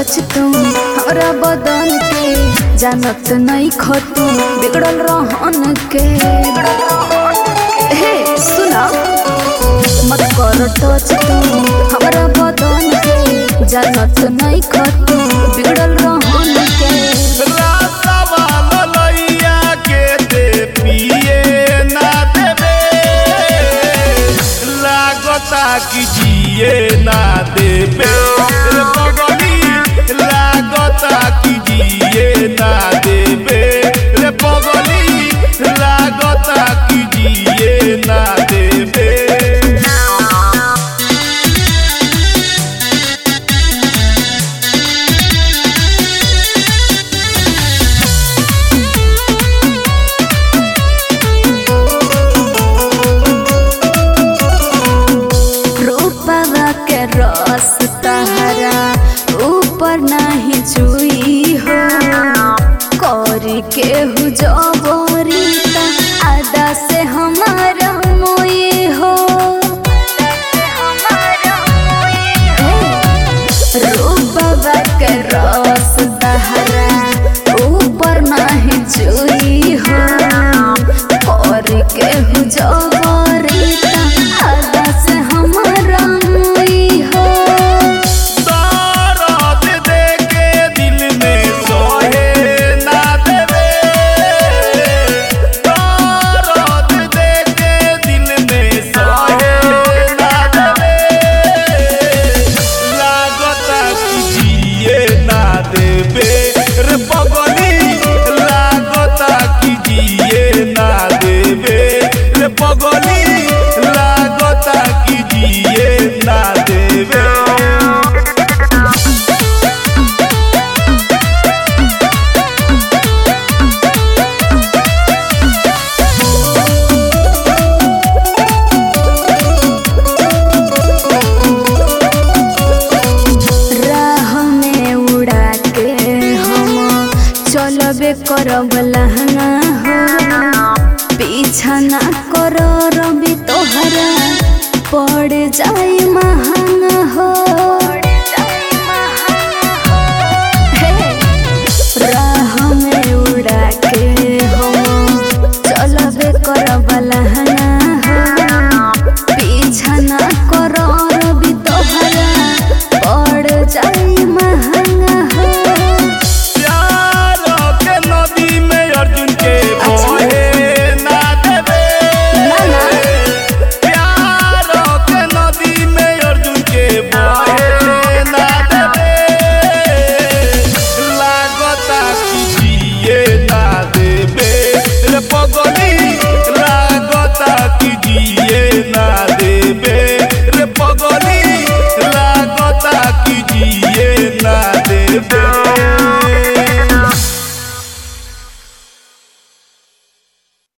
touch तू हमरा बदन के जानत नहीं खतू बिगड़ल रहन के हे सुना मत कर टच तू हमरा बदन के जानत नहीं खतू बिगड़ल रहन के रातवा ललैया के दे पिए ना देबे लागता कि जिए ना देबे रे पगली लागता कि जिए ना देबे रे पगली लागता कि जिए ना देबे रूपवा के रस तहरा ऊपर नहीं चुई हो करी के हु जबरी त आदा से हमारा मोई हो रूपवा के रस तहरा ऊपर नहीं चुई हो करी के हु जबरी त आदा से हमारा मोई हो दर्द देके दिल में सोहे ना देवे दर्द देके दिल में सोहे ना देवे लागता कि जिए ना देवे रे पगली लागता कि जिए ना देवे रे पगली लागता कि जिए ना देवे राह में उड़ा के हम चलबे करब लहंगा हो पीछा ना कर रवि तोहरा पड़ जाई महा